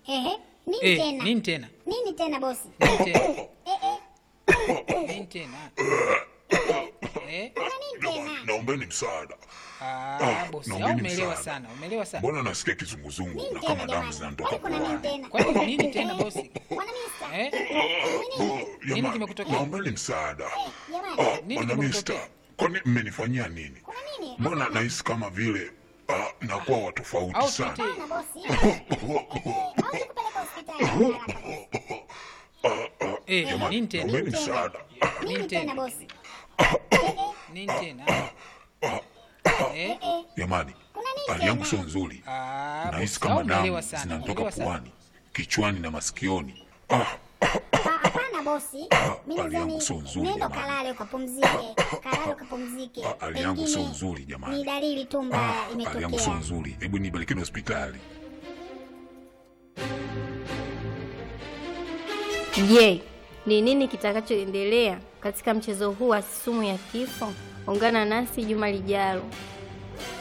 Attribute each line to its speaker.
Speaker 1: Ehe, nini
Speaker 2: Eh,
Speaker 1: tena?
Speaker 2: nini tena?
Speaker 1: Nini tena bosi?
Speaker 2: Nini tena?
Speaker 1: Eh, eh,
Speaker 2: Nini tena? Eh?
Speaker 1: kuna nini tena?
Speaker 3: Naombeni msaada.
Speaker 2: Ah, bosi, au
Speaker 3: naombeni
Speaker 2: umeelewa
Speaker 3: msaada.
Speaker 2: sana, umeelewa sana.
Speaker 3: Mbona nasikia kizunguzungu
Speaker 1: Nini
Speaker 3: na
Speaker 1: tena
Speaker 3: kama damu
Speaker 1: jamani?
Speaker 3: zinanitoka
Speaker 1: Kwani kuna nini
Speaker 3: puani?
Speaker 1: tena?
Speaker 2: Kwani nini tena bosi?
Speaker 1: Bwana Mista.
Speaker 2: Eh?
Speaker 1: Ni nini?
Speaker 2: Nini
Speaker 3: Jamani,
Speaker 2: kimekutokea?
Speaker 3: Naombeni msaada.
Speaker 1: Jamani,
Speaker 3: Ah,
Speaker 2: Nini
Speaker 3: Bwana
Speaker 2: kimekutokea?
Speaker 3: Mista, kwani mmenifanyia nini?
Speaker 1: kuna nini?
Speaker 3: Mbona nahisi kama vile ah, nakuwa wa tofauti
Speaker 2: Au
Speaker 3: sana.
Speaker 2: tuite
Speaker 1: Hapana bosi. Eh, au tukupeleke hospitali haraka bosi.
Speaker 2: eh,
Speaker 3: Jamani,
Speaker 2: nini tena?
Speaker 3: naombeni
Speaker 1: Nini tena?
Speaker 3: msaada.
Speaker 2: Nini
Speaker 1: Nini tena
Speaker 2: tena?
Speaker 1: bosi?
Speaker 2: Nini tena? Eh?
Speaker 3: Jamani,
Speaker 1: Kuna nini
Speaker 3: hali yangu
Speaker 1: tena?
Speaker 3: sio nzuri.
Speaker 2: Ah,
Speaker 3: Nahisi
Speaker 2: bosi, au
Speaker 3: kama
Speaker 2: umeelewa
Speaker 3: damu
Speaker 2: sana,
Speaker 3: zinanitoka
Speaker 2: umeelewa sana.
Speaker 3: puani, kichwani na masikioni. Ah,
Speaker 1: Ah, Hapana bosi. Mimi
Speaker 3: hali yangu
Speaker 1: nadhani
Speaker 3: sio nzuri,
Speaker 1: nenda
Speaker 3: jamani.
Speaker 1: kalale ukapumzike. Kalale ukapumzike.
Speaker 3: Ah, hali yangu sio
Speaker 1: Pengine
Speaker 3: nzuri, jamani.
Speaker 1: Ni dalili tu mbaya
Speaker 3: hali yangu sio
Speaker 1: imetokea.
Speaker 3: nzuri. Hebu nipelekeni hospitali.
Speaker 4: Je, ni nini kitakachoendelea katika mchezo huu wa sumu ya kifo? Ungana nasi juma lijalo.